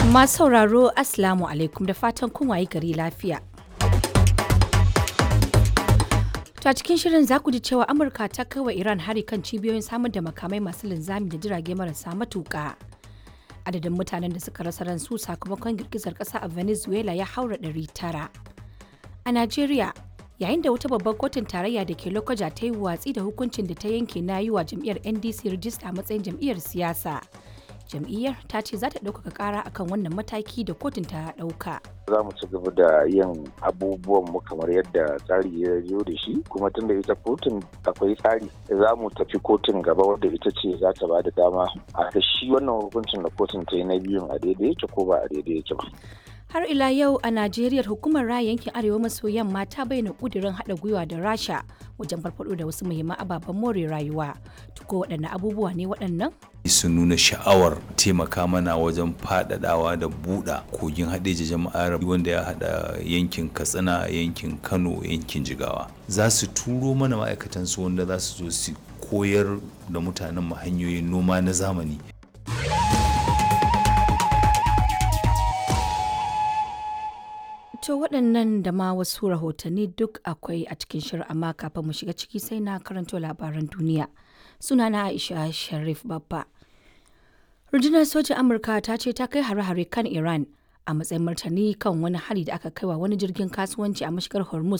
Masu sauraro Assalamu alaikum da fatan kun wayi gari lafiya. To a cikin shirin za ku ji cewa Amurka ta kai wa Iran hari kan cibiyoyin samar da makamai masu linzami da jirage marasa matuƙa. Adadin mutanen da suka rasa ransu sakamakon girgizar ƙasa a Venezuela ya haura ɗari tara. A Najeriya, yayin da wata babbar kotun tarayya da ke Lokoja ta yi watsi da hukuncin da ta yanke na yi wa jam'iyyar NDC rijista a matsayin jam'iyyar siyasa. Jam'iyyar ta ce za ta ɗaukaka ƙara akan wannan mataki da kotun ta ɗauka. za mu ci gaba da yin abubuwan mu kamar yadda tsari ya zo da shi kuma tunda ita kotun akwai tsari za mu tafi kotun gaba wadda ita ce za ta ba da dama a da shi wannan hukuncin da kotun ta yi na biyun a daidai yake ko ba a daidai yake ba. Har ila yau a Najeriya hukumar raya yankin Arewa maso yamma ta bayyana kudirin haɗa gwiwa da Rasha wajen farfaɗo da wasu muhimman ababen more rayuwa. Tuko waɗanne abubuwa ne waɗannan? sun nuna sha'awar taimaka mana wajen faɗaɗawa da buɗa kogin haɗeji jama'ar wanda ya haɗa yankin katsina yankin kano yankin jigawa za su turo mana ma'aikatan su wanda za su zo su koyar da mutanen mu hanyoyin noma na zamani To waɗannan da ma wasu rahotanni duk akwai a cikin shirin amma kafin mu shiga ciki sai na karanto labaran duniya. Sunana Aisha Sharif Babba. Rundunar sojin Amurka ta ce ta kai hare-hare kan Iran a matsayin martani kan wani hari da aka kaiwa wani jirgin kasuwanci a mashigar Hormuz